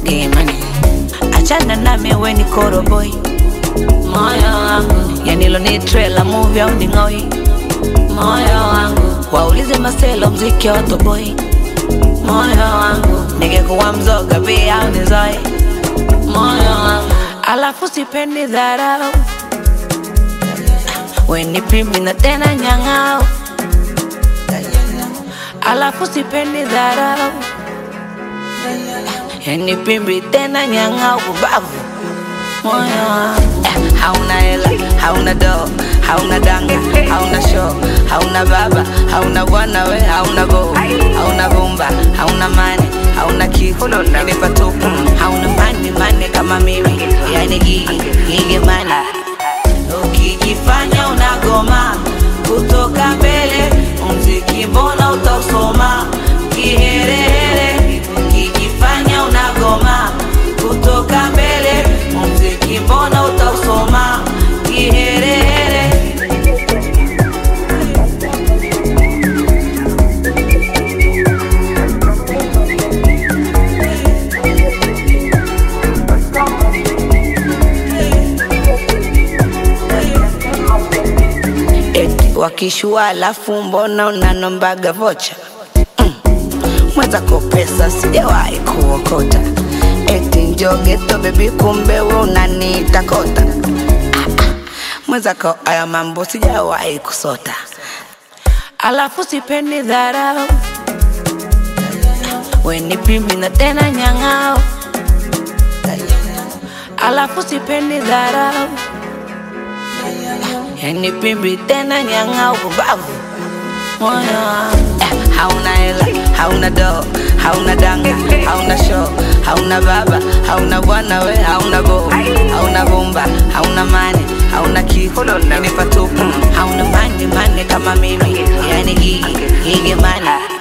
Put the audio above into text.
imani achana nami we ni koroboi moyo wangu yanilo ni trailer movie au ni ng'oi moyo wangu waulize maselo mziki wa toboi moyo wangu ningekuwa mzoga pia au nizoe moyo wangu alafu sipendi dharau weni pimbi na tena nyang'ao alafu sipendi dharau yani pimbi tena nyang'ao kubavu moyo wangu eh, hauna hela hauna doo hauna danga hauna show hauna baba hauna bwana we hauna go hauna bumba hauna mani hauna kitu ni patupu hauna mani mani kama mimi yani gigi gigi mani ukijifanya unagoma kutoka mbele mziki mbona utausoma kiherehere ukijifanya unagoma kutoka mbele mziki mbona utausoma kiherehere eti wakishua alafu mbona unanombaga vocha mm. mwenzako pesa sijawahi kuokota eti njogeto bebi kumbe we unaniita kota ah, ah. mwenzako aya mambo sijawahi kusota alafu sipendi dharau weni pimbi na tena nyang'ao alafu sipendi dharau yani pimbi tena nyang'au kubavu moyo wangu eh, hauna hela hauna doo hauna danga hauna show hauna baba hauna bwana we hauna go hauna bomba hauna mane hauna kitu ni patupu hauna mani mani kama mimi yani gigi gigi mani